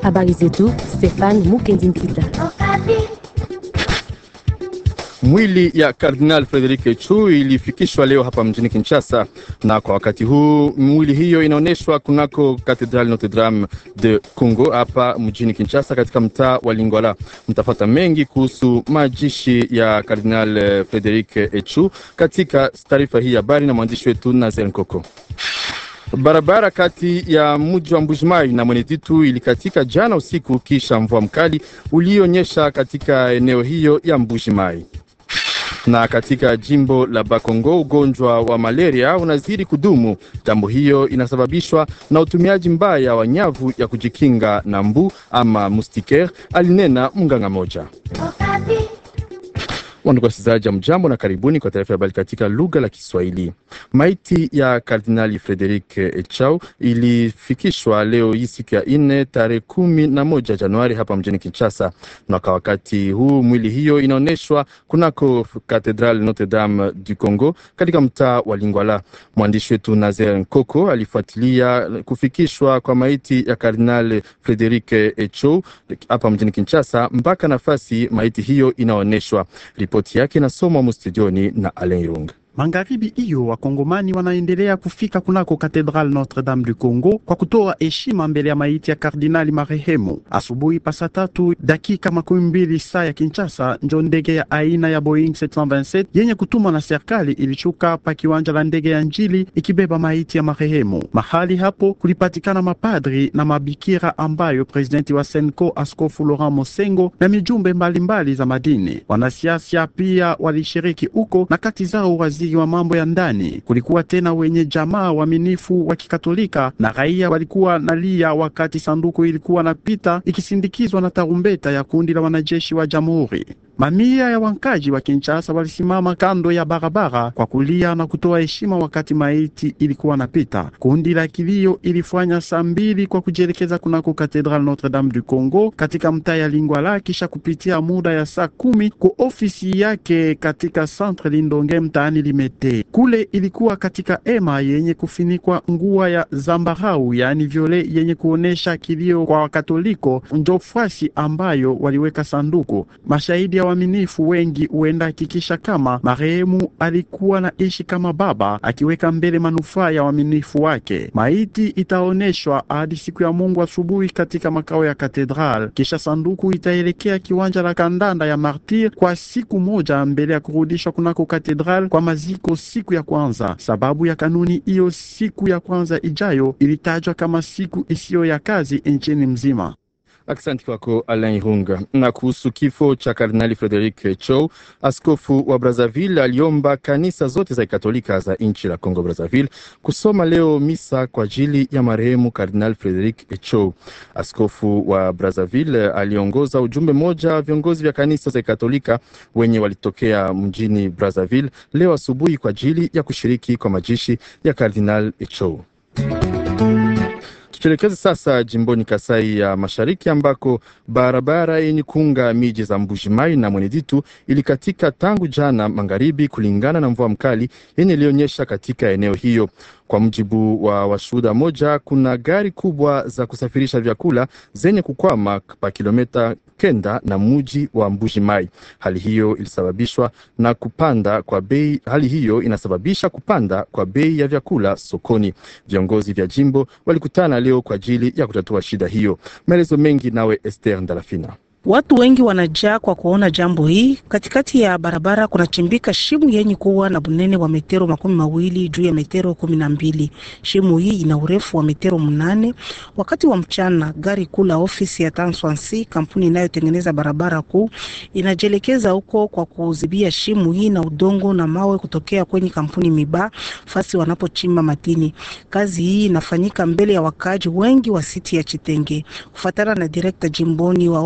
Habari zetu Stefan Mukendi Mpita. Mwili ya Kardinal Frederic Echu ilifikishwa leo hapa mjini Kinshasa, na kwa wakati huu mwili hiyo inaonyeshwa kunako Cathedral Notre Dame de Congo hapa mjini Kinshasa, katika mtaa wa Lingwala. Mtafata mengi kuhusu majishi ya Kardinal Frederic Echu katika taarifa hii habari na mwandishi wetu Nazel Nkoko. Barabara kati ya mji wa Mbujimai na Mweneditu ilikatika jana usiku kisha mvua mkali ulionyesha katika eneo hiyo ya Mbujimai na katika jimbo la Bakongo ugonjwa wa malaria unazidi kudumu. Jambo hiyo inasababishwa na utumiaji mbaya wa nyavu ya kujikinga na mbu ama mustiker, alinena mganga moja. Wandugu wasikilizaji, ya mjambo na karibuni kwa taarifa ya habari katika lugha la Kiswahili. Maiti ya Kardinali Frederic Echau ilifikishwa leo hii siku ya nne tarehe kumi na moja Januari hapa mjini Kinshasa, na kwa wakati huu mwili hiyo inaonyeshwa kunako Katedral Notre Dame du Congo katika mtaa wa Lingwala. Mwandishi wetu Nazer Nkoko alifuatilia kufikishwa kwa maiti ya Kardinali Frederic Echau hapa mjini Kinshasa mpaka nafasi maiti hiyo inaonyeshwa. Ripoti yake inasomwa mustudioni na Alain Irunga. Magharibi hiyo wakongomani wanaendelea kufika kunako Katedral Notre Dame du Congo kwa kutoa heshima mbele ya maiti ya kardinali marehemu. Asubuhi pasa tatu dakika makumi mbili saa ya Kinshasa, njo ndege ya aina ya Boeing 727 yenye kutumwa na serikali ilishuka pa kiwanja la ndege ya Njili ikibeba maiti ya marehemu. Mahali hapo kulipatikana mapadri na mabikira ambayo presidenti wa Senko Askofu Laurent Mosengo na mijumbe mbalimbali mbali za madini. Wanasiasa pia walishiriki huko na kati zao waziri wa mambo ya ndani. Kulikuwa tena wenye jamaa waaminifu wa Kikatolika na raia walikuwa nalia wakati sanduku ilikuwa napita ikisindikizwa na tarumbeta ya kundi la wanajeshi wa jamhuri. Mamia ya wankaji wa Kinshasa walisimama kando ya barabara kwa kulia na kutoa heshima wakati maiti ilikuwa napita. Kundi la kilio ilifanya saa mbili kwa kujielekeza kunako Katedral Notre Dame du Congo katika mtaa ya Lingwala, kisha kupitia muda ya saa kumi kwa ofisi yake katika Centre Lindonge mtaani Limete. Kule ilikuwa katika ema yenye kufinikwa ngua ya zambarau, yaani viole, yenye kuonesha kilio kwa Wakatoliko, njo fasi ambayo waliweka sanduku. Mashahidi ya waaminifu wengi huenda hakikisha kama marehemu alikuwa na ishi kama baba, akiweka mbele manufaa ya waaminifu wake. Maiti itaoneshwa hadi siku ya Mungu asubuhi katika makao ya katedral, kisha sanduku itaelekea kiwanja la kandanda ya Martir kwa siku moja mbele ya kurudishwa kunako katedral kwa maziko siku ya kwanza. Sababu ya kanuni hiyo, siku ya kwanza ijayo ilitajwa kama siku isiyo ya kazi nchini mzima. Asante kwako Alain Irunga. Na kuhusu kifo cha Kardinali Frederic Chou, askofu wa Brazzaville aliomba kanisa zote za Katolika za nchi la Congo Brazzaville kusoma leo misa kwa ajili ya marehemu Kardinali Frederic Chou. Askofu wa Brazzaville aliongoza ujumbe mmoja wa viongozi vya kanisa za Katolika wenye walitokea mjini Brazzaville leo asubuhi kwa ajili ya kushiriki kwa majishi ya Kardinali Chou. Tuelekeze sasa jimboni Kasai ya Mashariki ambako barabara yenye kuunga miji za Mbujimai na Mweneditu ilikatika tangu jana magharibi, kulingana na mvua mkali yenye ilionyesha katika eneo hiyo. Kwa mujibu wa washuhuda moja, kuna gari kubwa za kusafirisha vyakula zenye kukwama pa kilomita kenda na muji wa Mbujimai. Hali hiyo ilisababishwa na kupanda kwa bei. Hali hiyo inasababisha kupanda kwa bei ya vyakula sokoni. Viongozi vya jimbo walikutana leo kwa ajili ya kutatua shida hiyo. Maelezo mengi nawe Esther Ndalafina. Watu wengi wanajaa kwa kuona jambo hii. Katikati ya barabara kunachimbika shimu yenye kuwa na bunene wa metero makumi mawili juu ya metero kumi na mbili. Shimu hii ina urefu wa metero mnane. Wakati wa mchana, gari kuu la ofisi ya Tanswansi, kampuni inayotengeneza barabara kuu, inajielekeza huko kwa kuzibia shimu hii na udongo na mawe kutokea kwenye kampuni Miba fasi wanapochimba madini. Kazi hii inafanyika mbele ya wakaaji wengi wa siti ya Chitenge, kufuatana na direkta jimboni wa ofisi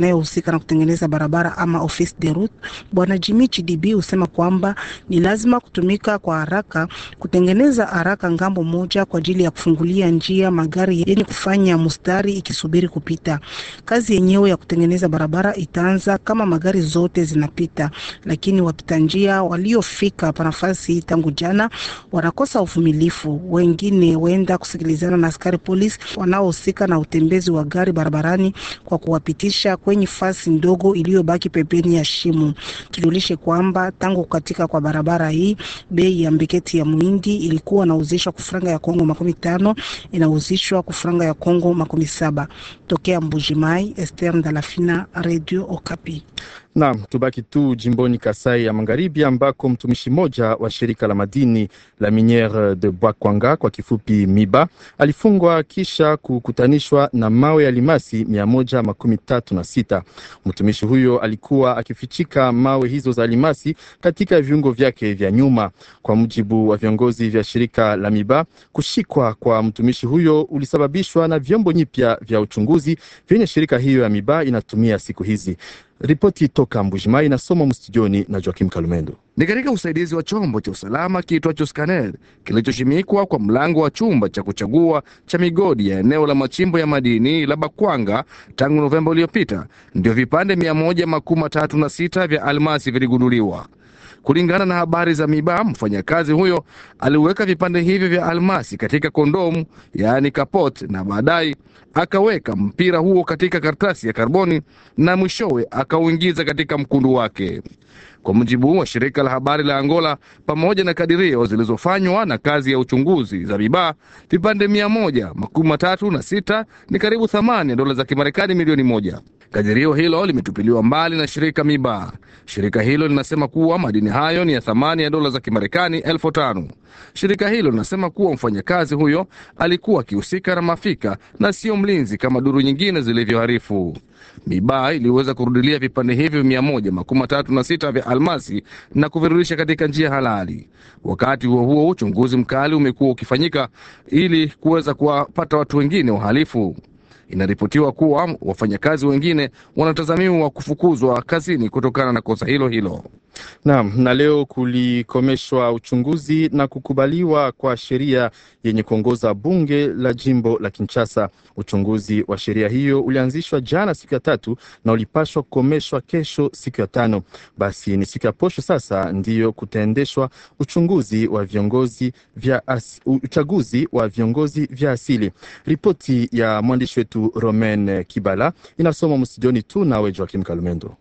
inayohusika na kutengeneza barabara ama office de route, bwana Jimmy Chidibi husema kwamba ni lazima kutumika kwa haraka kutengeneza haraka ngambo moja kwa ajili ya kufungulia njia magari yenye kufanya mustari ikisubiri kupita. Kazi yenyewe ya kutengeneza barabara itaanza kama magari zote zinapita, lakini wapita njia waliofika hapa nafasi tangu jana wanakosa uvumilifu. Wengine huenda kusikilizana na askari polisi wanaohusika na utembezi wa gari barabarani kwa kuwapitisha kwenye fasi ndogo iliyobaki pembeni ya shimo. Tujulishe kwamba tangu kukatika kwa barabara hii bei ya mbiketi ya muhindi ilikuwa inauzishwa kufranga ya Kongo makumi tano inauzishwa kufranga ya Kongo makumi saba. Tokea Mbujimai, Esther Ndalafina, Radio Okapi. Naam, tubaki tu jimboni Kasai ya Magharibi ambako mtumishi mmoja wa shirika la madini la Miniere de Bwakwanga kwa kifupi MIBA alifungwa kisha kukutanishwa na mawe ya limasi mia moja makumi tatu na sita. Mtumishi huyo alikuwa akifichika mawe hizo za limasi katika viungo vyake vya nyuma. Kwa mujibu wa viongozi vya shirika la MIBA, kushikwa kwa mtumishi huyo ulisababishwa na vyombo nyipya vya uchunguzi vyenye shirika hiyo ya MIBA inatumia siku hizi. Ripoti toka Mbujimai inasoma mstudioni na Joakim Kalumendo. Ni katika usaidizi wa chombo cha usalama kiitwacho scanner kilichoshimikwa kwa mlango wa chumba cha kuchagua cha migodi ya eneo la machimbo ya madini la Bakwanga tangu Novemba uliopita, ndio vipande mia moja makumi matatu na sita vya almasi viligunduliwa. Kulingana na habari za MIBA, mfanyakazi huyo aliweka vipande hivyo vya almasi katika kondomu, yaani kapot, na baadaye akaweka mpira huo katika karatasi ya karboni na mwishowe akauingiza katika mkundu wake. Kwa mujibu wa shirika la habari la Angola, pamoja na kadirio zilizofanywa na kazi ya uchunguzi za MIBA, vipande mia moja makumi matatu na sita ni karibu thamani ya dola za Kimarekani milioni moja. Kadirio hilo limetupiliwa mbali na shirika MIBA. Shirika hilo linasema kuwa madini hayo ni ya thamani ya dola za Kimarekani elfu tano. Shirika hilo linasema kuwa mfanyakazi huyo alikuwa akihusika na mafika na sio mlinzi kama duru nyingine zilivyoharifu. MIBA iliweza kurudilia vipande hivyo mia moja makumi matatu na sita vya almasi na kuvirudisha katika njia halali. Wakati huo huo, uchunguzi mkali umekuwa ukifanyika ili kuweza kuwapata watu wengine wahalifu. Inaripotiwa kuwa wafanyakazi wengine wanatazamiwa kufukuzwa kazini kutokana na kosa hilo hilo. Naam, na leo kulikomeshwa uchunguzi na kukubaliwa kwa sheria yenye kuongoza bunge la jimbo la Kinshasa. Uchunguzi wa sheria hiyo ulianzishwa jana siku ya tatu na ulipashwa kukomeshwa kesho siku ya tano. Basi ni siku ya posho sasa ndiyo kutaendeshwa uchunguzi wa viongozi vya as, uchaguzi wa viongozi vya asili. Ripoti ya mwandishi wetu Romain Kibala inasoma mstudioni tu nawe Joakim Kalumendo.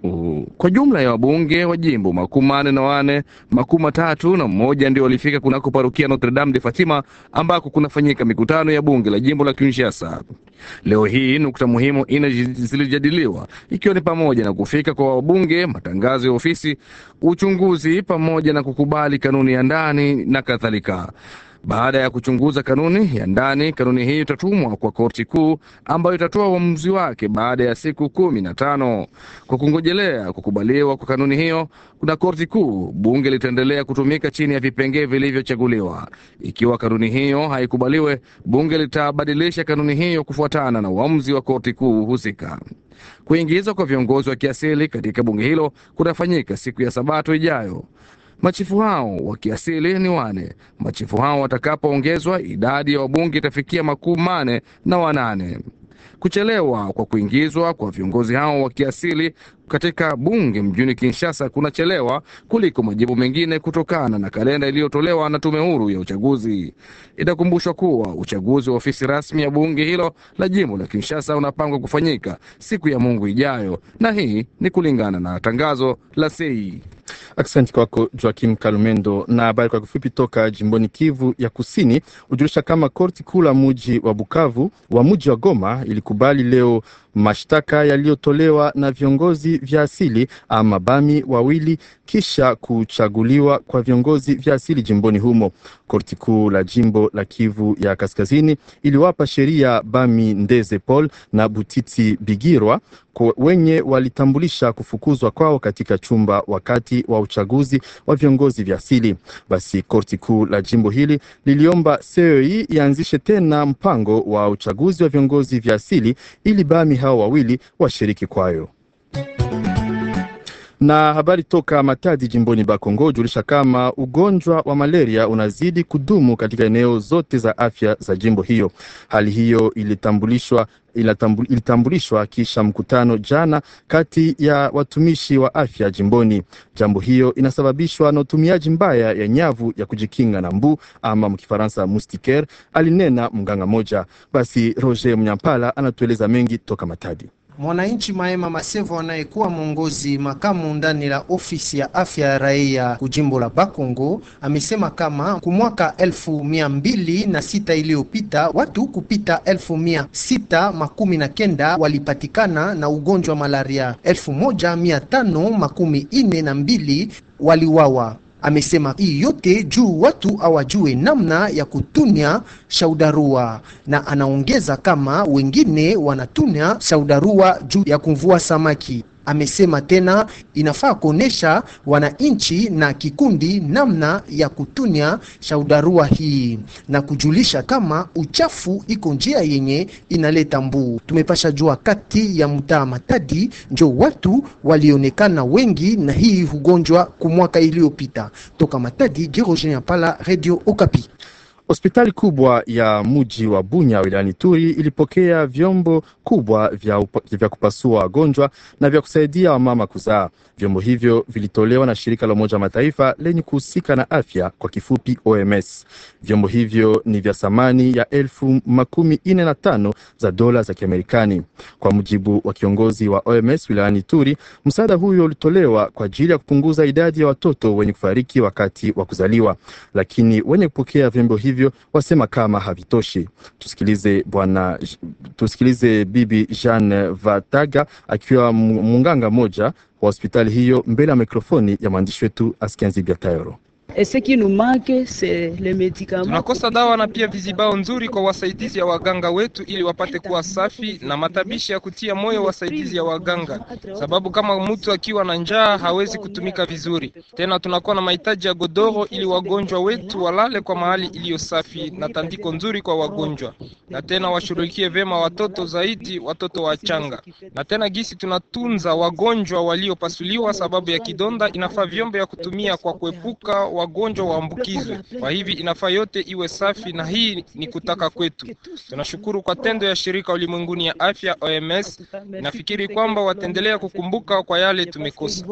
Kwa jumla ya wabunge wa jimbo makumi manne na wane, makumi matatu na mmoja ndio walifika kunako parokia Notre Dame de Fatima ambako kunafanyika mikutano ya bunge la jimbo la Kinshasa. Leo hii nukta muhimu ine zilijadiliwa ikiwa ni pamoja na kufika kwa wabunge, matangazo ya ofisi, uchunguzi pamoja na kukubali kanuni ya ndani na kadhalika. Baada ya kuchunguza kanuni ya ndani, kanuni hii itatumwa kwa korti kuu ambayo itatoa uamuzi wake baada ya siku kumi na tano. Kwa kungojelea kukubaliwa kwa kanuni hiyo na korti kuu, bunge litaendelea kutumika chini ya vipengee vilivyochaguliwa. Ikiwa kanuni hiyo haikubaliwe, bunge litabadilisha kanuni hiyo kufuatana na uamuzi wa korti kuu husika. Kuingizwa kwa viongozi wa kiasili katika bunge hilo kutafanyika siku ya Sabato ijayo. Machifu hao wa kiasili ni wane. Machifu hao watakapoongezwa, idadi ya wabunge itafikia makumi mane na wanane. Kuchelewa kwa kuingizwa kwa viongozi hao wa kiasili katika bunge mjini Kinshasa kunachelewa kuliko majimbo mengine kutokana na kalenda iliyotolewa na tume huru ya uchaguzi. Itakumbushwa kuwa uchaguzi wa ofisi rasmi ya bunge hilo la jimbo la Kinshasa unapangwa kufanyika siku ya Mungu ijayo, na hii ni kulingana na tangazo la sei. Asante kwako Joakim Kalumendo. Na habari kwa kifupi toka jimboni Kivu ya Kusini hujulisha kama korti kuu la muji wa Bukavu wa muji wa Goma ilikubali leo mashtaka yaliyotolewa na viongozi vya asili ama bami wawili kisha kuchaguliwa kwa viongozi vya asili jimboni humo. Korti kuu la jimbo la Kivu ya Kaskazini iliwapa sheria bami Ndeze Paul na Butiti Bigirwa kwa wenye walitambulisha kufukuzwa kwao katika chumba wakati wa uchaguzi wa viongozi vya asili. Basi korti kuu la jimbo hili liliomba CEI ianzishe tena mpango wa uchaguzi wa viongozi vya asili ili bami hao wawili washiriki kwayo na habari toka Matadi jimboni Bakongo julisha kama ugonjwa wa malaria unazidi kudumu katika eneo zote za afya za jimbo hiyo. Hali hiyo ilitambulishwa ilitambulishwa kisha mkutano jana kati ya watumishi wa afya jimboni. Jambo hiyo inasababishwa na utumiaji mbaya ya nyavu ya kujikinga na mbu ama mkifaransa moustiquaire, alinena mganga moja. Basi Roger Mnyampala anatueleza mengi toka Matadi. Mwananchi Maema Masevo anayekuwa mwongozi makamu ndani la ofisi ya afya ya raia kujimbo la Bakongo amesema kama kumwaka elfu mia mbili na sita iliyopita watu kupita elfu mia sita makumi na kenda walipatikana na ugonjwa wa malaria, elfu moja mia tano makumi ine na mbili waliwawa. Amesema hii yote juu watu hawajue namna ya kutunya shaudarua, na anaongeza kama wengine wanatunya shaudarua juu ya kumvua samaki. Amesema tena inafaa kuonesha wananchi na kikundi namna ya kutunya shaudarua hii na kujulisha kama uchafu iko njia yenye inaleta mbuu. Tumepasha jua kati ya mtaa Matadi njo watu walionekana wengi na hii ugonjwa kumwaka iliyopita. Toka Matadi, Jerogenia Pala, Radio Okapi. Hospitali kubwa ya mji wa Bunya wilayani Turi ilipokea vyombo kubwa vya, upa, vya kupasua wagonjwa na vya kusaidia wamama kuzaa. Vyombo hivyo vilitolewa na shirika la Umoja wa Mataifa lenye kuhusika na afya kwa kifupi OMS. Vyombo hivyo ni vya thamani ya elfu makumi ine na tano za dola za Kiamerikani. Kwa mujibu wa kiongozi wa OMS wilayani Turi, msaada huyo ulitolewa kwa ajili ya kupunguza idadi ya watoto wenye kufariki wakati wa kuzaliwa, lakini wenye kupokea vyombo hivyo wasema kama havitoshi. Tusikilize bwana, tusikilize bibi Jeanne Vataga akiwa munganga moja wa hospitali hiyo mbele ya mikrofoni ya mwandishi wetu Askenzi Biatayoro. Tunakosa dawa na pia vizibao nzuri kwa wasaidizi ya waganga wetu ili wapate kuwa safi na matabishi ya kutia moyo wasaidizi ya waganga, sababu kama mtu akiwa na njaa hawezi kutumika vizuri. Tena tunakuwa na mahitaji ya godoro ili wagonjwa wetu walale kwa mahali iliyo safi na tandiko nzuri kwa wagonjwa, na tena washughulikie vyema watoto zaidi, watoto wachanga. Na tena gisi tunatunza wagonjwa waliopasuliwa sababu ya kidonda, inafaa vyombo ya kutumia kwa kuepuka wagonjwa waambukizwe. Kwa hivi inafaa yote iwe safi, na hii ni kutaka kwetu. Tunashukuru kwa tendo ya shirika ulimwenguni ya afya OMS. Nafikiri kwamba wataendelea kukumbuka kwa yale tumekosa.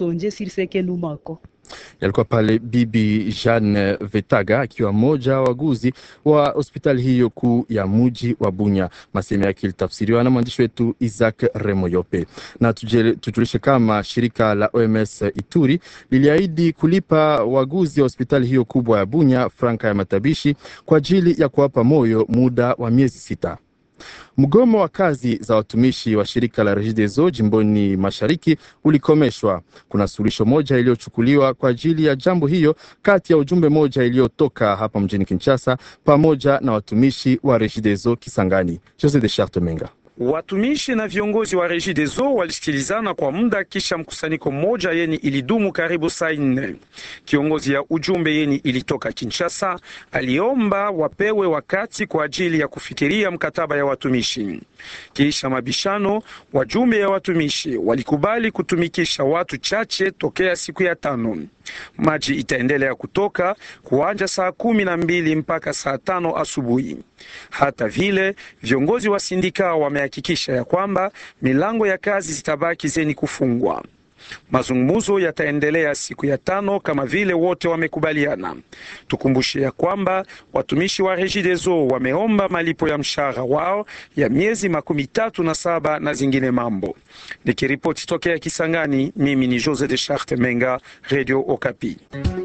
Yalikuwa pale Bibi Jeanne Vetaga akiwa mmoja wa waguzi wa hospitali hiyo kuu ya muji wa Bunya. Masemo yake ilitafsiriwa na mwandishi wetu Isaac Remoyope. Na tujulishe kama shirika la OMS Ituri liliahidi kulipa waguzi wa hospitali hiyo kubwa ya Bunya franka ya matabishi kwa ajili ya kuwapa moyo muda wa miezi sita. Mgomo wa kazi za watumishi wa shirika la Regideso jimboni mashariki ulikomeshwa. Kuna suluhisho moja iliyochukuliwa kwa ajili ya jambo hiyo kati ya ujumbe moja iliyotoka hapa mjini Kinshasa pamoja na watumishi wa Regideso Kisangani. Jose de Charte Menga. Watumishi na viongozi wa Regideso walisikilizana kwa muda kisha mkusanyiko mmoja yeni ilidumu karibu saa nne. Kiongozi ya ujumbe yeni ilitoka Kinshasa aliomba wapewe wakati kwa ajili ya kufikiria mkataba ya watumishi. Kisha mabishano, wajumbe ya watumishi walikubali kutumikisha watu chache tokea siku ya tano. Maji itaendelea kutoka kuanja saa kumi na mbili mpaka saa tano asubuhi. Hata vile viongozi wa sindika wamehakikisha ya kwamba milango ya kazi zitabaki zeni kufungwa. Mazungumzo yataendelea siku ya tano kama vile wote wamekubaliana. Tukumbushe ya kwamba watumishi wa Regideso wameomba malipo ya mshahara wao ya miezi makumi tatu na saba na zingine mambo. Nikiripoti tokea Kisangani, mimi ni Jose de Charte Menga, Radio Okapi.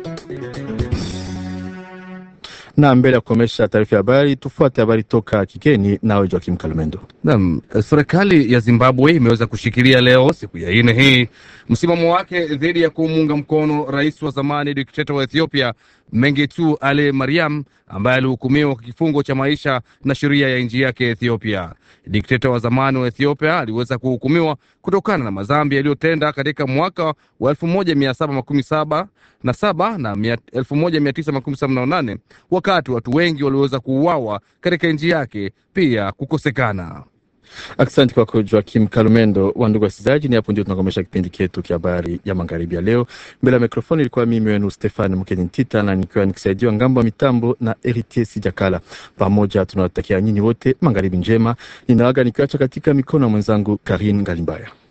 na mbele ya kukomesha taarifa ya habari, tufuate habari toka kigeni, nawe Joakim Kalumendo. Naam, serikali ya Zimbabwe imeweza kushikilia leo siku ya nne hii msimamo wake dhidi ya kumuunga mkono rais wa zamani dikteta wa Ethiopia Mengistu Ale Mariam ambaye alihukumiwa kwa kifungo cha maisha na sheria ya nchi yake Ethiopia. Dikteta wa zamani wa Ethiopia aliweza kuhukumiwa kutokana na madhambi yaliyotenda katika mwaka wa elfu moja mia saba makumi saba na saba na elfu moja mia tisa makumi saba na nane wakati watu wengi waliweza kuuawa katika nchi yake pia kukosekana. Asante kwako Joakim Kalumendo. wa ndugu wasikilizaji, ni hapo ndio tunakomesha kipindi chetu cha habari ya magharibi ya leo. Mbele ya mikrofoni ilikuwa mimi wenu Stefan Mkeni Ntita, na nikiwa nikisaidiwa ngambo ya mitambo na Eritier Sijakala. Pamoja tunawatakia nyinyi wote magharibi njema. Ninaaga nikiwacha katika mikono ya mwenzangu Karin Ngalimbaya.